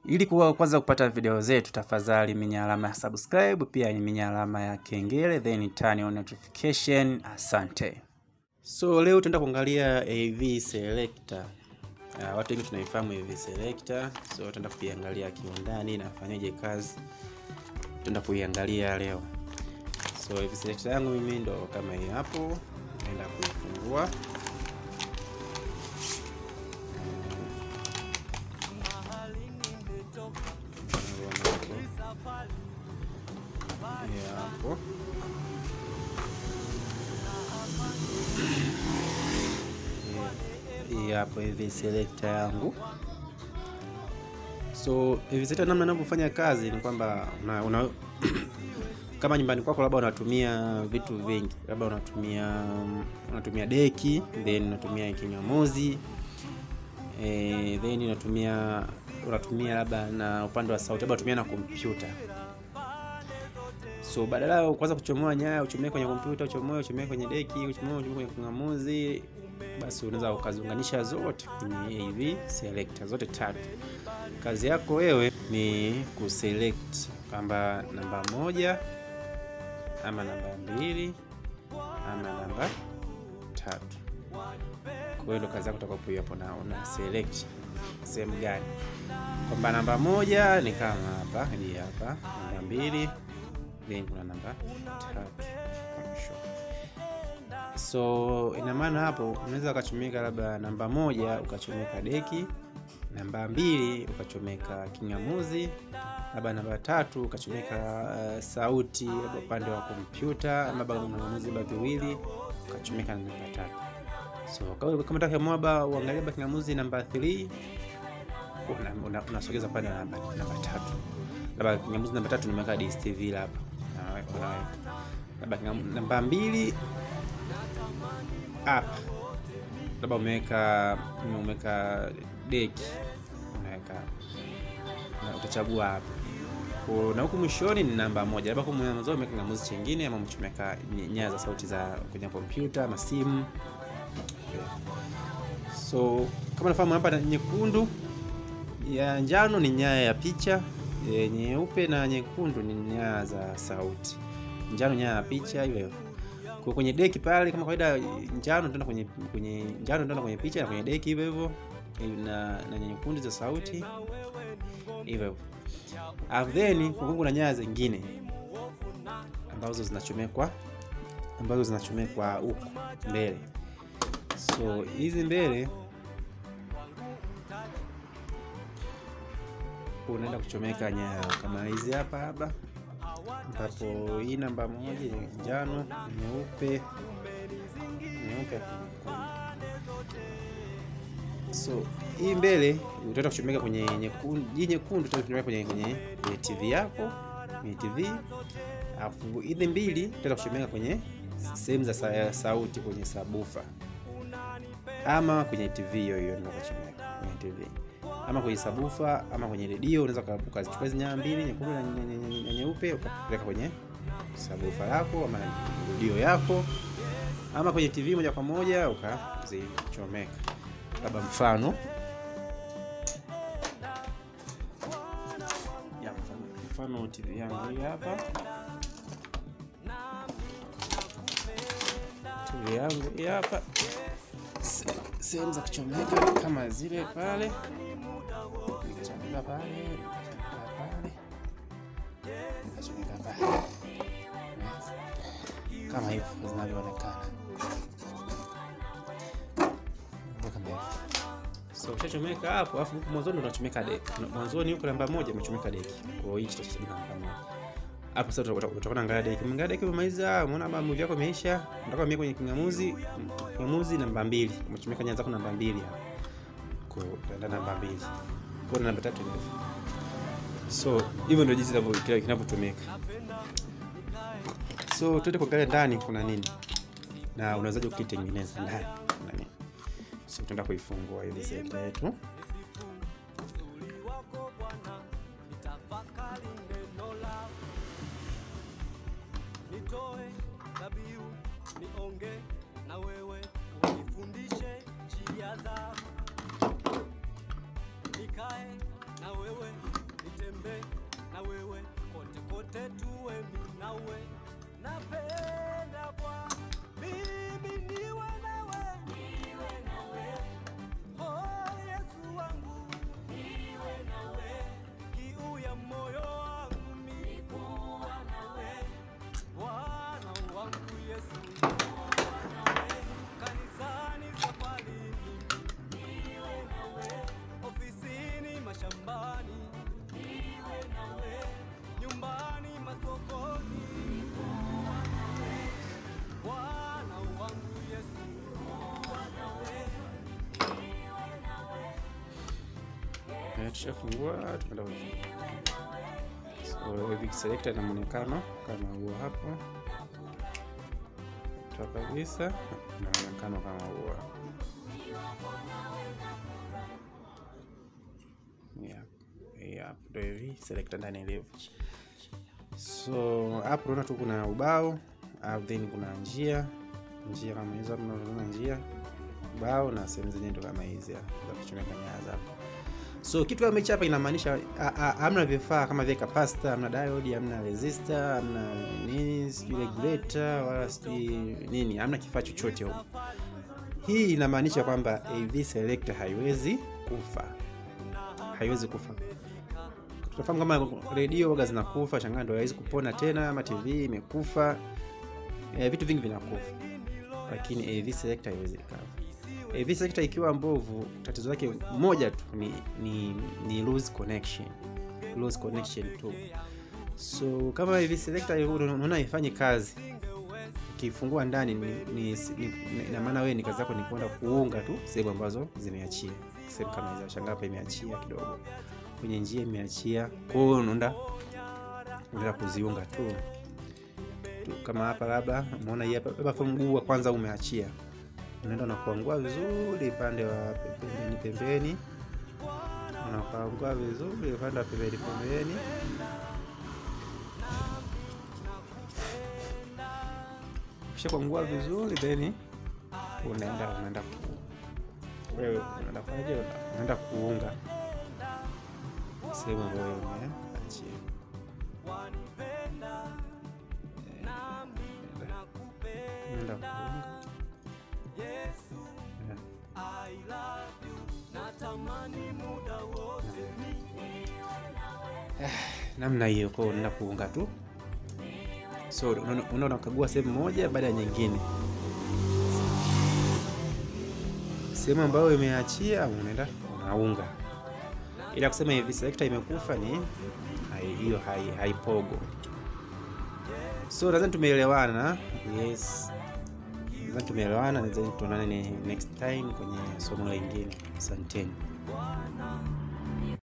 Ili kuwa kwanza kupata video zetu, tafadhali minya alama ya subscribe, pia minya alama ya kengele, then turn on notification. Asante. So leo tutaenda kuangalia AV selector. Uh, watu wengi tunaifahamu AV selector, so tutaenda kuiangalia kiundani inafanyaje kazi, tutaenda kuiangalia leo. So AV selector yangu mimi ndo kama hii hapo, naenda kuifungua hapo hii hapo hivi selector yangu. So hivi selector, namna inavyofanya kazi ni kwamba una, una kama nyumbani kwako labda unatumia vitu vingi, labda unatumia unatumia deki then unatumia kingamuzi eh, then unatumia unatumia labda na upande wa sauti, labda unatumia na kompyuta So badala ya kwanza kuchomoa nyaya uchomee kwenye kompyuta, uchomoe uchomee kwenye deki, uchomoe uchomee kwenye kingamuzi, basi unaweza ukaziunganisha zote kwenye AV selector zote tatu. Kazi yako wewe ni kuselect kwamba namba moja ama namba mbili ama namba tatu. Kwa hiyo ndo kazi yako utakapoiwa hapo, na una select sehemu gani, kwamba namba moja ni kama hapa, hii hapa, namba mbili then kuna namba tatu mwisho. So ina maana hapo unaweza ukachomeka labda namba moja ukachomeka deki, namba mbili ukachomeka kingamuzi, labda namba tatu ukachomeka uh, sauti labda upande wa kompyuta, labda kingamuzi labda viwili ukachomeka na namba tatu. So kama unataka mwaba uangalie labda kingamuzi namba 3 unasogeza una, una pande namba namba tatu labda kingamuzi namba tatu nimeweka DSTV labda labda namba mbili hapa, labda umeweka umeweka deki, unaweka utachagua hapa, na huku mwishoni ni namba moja, labda kwa mwanzo umeweka kingamuzi chingine, ama umechomeka nyaya za sauti za kwenye kompyuta ama simu. So kama nafahamu hapa, nyekundu ya njano ni nyaya ya picha E, nyeupe na nyekundu ni nyaya za sauti. Njano nyaya ya picha hiyo. Kwa kwenye deki pale kama kawaida, njano tena kwenye kwenye njano tena kwenye picha na kwenye deki hivyo hivyo, na na nyekundu za sauti hivyo hivyo. Alafu then kuna nyaya zingine ambazo zinachomekwa ambazo zinachomekwa huko mbele. So hizi mbele unaenda kuchomeka nyaya kama hizi hapa hapa, ambapo hii namba moja njano, nyeupe, nyeupe. So hii mbele utaenda kuchomeka kwenye nyekundu, hii nyekundu utaenda kwenye kwenye kwenye TV yako, kwenye TV. Alafu hizi mbili utaenda kuchomeka kwenye sehemu za sauti kwenye sabufa ama kwenye TV hiyo hiyo, ndio kuchomeka kwenye TV ama kwenye sabufa ama kwenye redio, unaweza ukazichukua hizo nyaya mbili nyekundu na nyeupe ukapeleka kwenye sabufa yako ama redio yako ama kwenye TV moja kwa moja ukazichomeka. Labda mfano ya mfano TV yangu hii hapa, TV yangu hii hapa, sehemu za kuchomeka kama zile pale nikachomeka pale pale nikachomeka pale kama hivyo zinavyoonekana. So ushachomeka hapo, alafu huku mwanzoni unachomeka deki. Mwanzoni huko namba moja umechomeka deki, kwa hiyo hichi tutasema namba moja hapo. Sasa utakuwa unaangalia deki, umeangalia deki, umemaliza, umeona kama movie yako imeisha, unataka umie kwenye kingamuzi. Kingamuzi namba mbili, umechomeka nyaya zako namba mbili hapo, kwa utaenda namba mbili kwa namba tatu ndio. So hivyo ndio jinsi kinavyotumika. So tuende kuangalia ndani kuna nini na unawezaje ukitengeneza ndani kuna nini. So tutaenda kuifungua hivi selector yetu. nitoe dhabihu nionge na wewe unifundishe njia zako nikae na wewe sote tuwe mimi nawe napenda bwana mimi niwe nawe niwe nawe oh yesu wangu niwe nawe kiu ya moyo wangu mimi kuwa nawe bwana wangu yesu kuwa nawe kanisani safarini niwe nawe ofisini mashambani niwe nawe nyumbani masokoni kuwa nawe bwana wangu yesu kuwa nawe niwe nawe Eh, tushafungua tunaenda kwenye- so hivi selector na muonekano kama huo hapo toa kabisa na muonekano kama huo Yep, yep, ndio hivi selector ndani ilivyo so hapo unaona tu kuna ubao au then kuna njia njia kama hizo hapo unaona njia ubao na sehemu zenyewe ndo kama hizi hapa, za kuchomeka nyaya hapo so kitu kama hichi hapa inamaanisha a- a- hamna vifaa kama vile capacitor hamna diode hamna resistor hamna nini sijui regulator wala sijui nini hamna kifaa chochote huko hii inamaanisha kwamba av selector haiwezi kufa haiwezi kufa tunafahamu kama redio waga zinakufa shangaa ndo haiwezi kupona tena ama tv imekufa e, vitu vingi vinakufa lakini av selector haiwezi ikafa AV sector ikiwa mbovu, tatizo lake moja tu ni, ni, ni lose connection, lose connection tu. So kama AV selector unaona ifanye kazi, ukifungua ndani ni, ni, ni, ina maana wewe ni kazi yako ni kwenda kuunga tu sehemu ambazo zimeachia, sehemu kama hizo, shangaa hapa imeachia kidogo, kwenye njia imeachia, kwa hiyo unaenda unaenda kuziunga tu tu kama hapa labda umeona hii hapa labda mguu wa kwanza umeachia unaenda unakuangua vizuri upande wa pembeni pembeni unakuangua vizuri upande wa pembeni pembeni kisha kuangua vizuri then unaenda unaenda ku wewe unaenda kufanyaje unaenda kuunga sehemu ambayo umeachia wanipenda nami nakupenda unaenda kuunga yesu Yeah. I love you natamani muda wote namna hiyo kwao unaenda kuunga tu so unaona unaona unakagua sehemu moja baada ya nyingine sehemu ambayo imeachia unaenda unaunga ila kusema hivi selector imekufa ni hai- hiyo hai- haipogo so nadhani tumeelewana yes nadhani tumeelewana nadhani tuonane ni next time kwenye somo lingine asanteni Bwana